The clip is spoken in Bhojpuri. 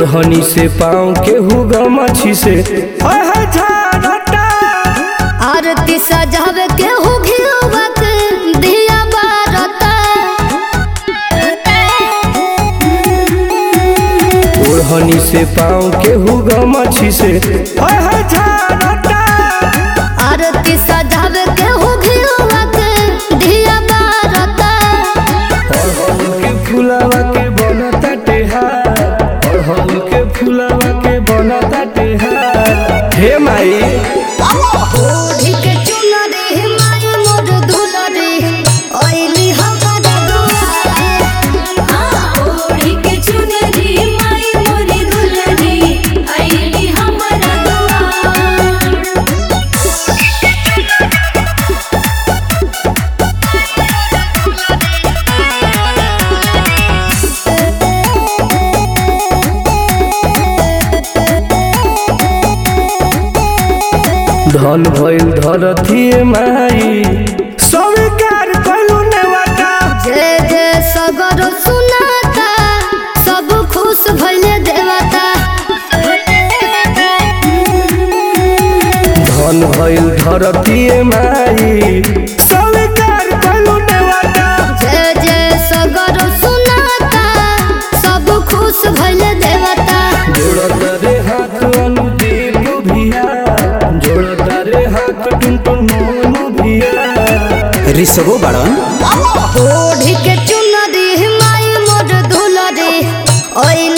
ओढ़नी से पाँव के हुगा मछी से हाय हाय झारता आरती सजावे के हो घियोवा के दिया बारता ओढ़नी से पाँव के हुगा मछी से हाय हाय झारता आरती सजावे के हो घियोवा के दिया बारता अड़हुल के फुलावा के बनता टेहार अड़हुल के फुलावा के बनता टेहार हे माई ओढ़ी के चुनरी माई मोर दुलरी ओइली हमारा दुआरे ओढ़ी के चुनरी माई मोरी दुल्हनी आईली हमरा दुआर धन भइल धरती माई स्वीकार कइलू नेवाटा जय जय सगर सुनाता सब खुश भइले देवता धन भइल धरती माई स्वीकार कइलू नेवाटा जय जय सगर सुनाता सब खुश भइले देवता जोड़ता रे हाथ अनुदीप भिया जोड़ता रे हाथ टुनटुन मोनू भिया ऋषभो बाड़न ओढ़ी के चुनरी माई मोर दुलरी ओइली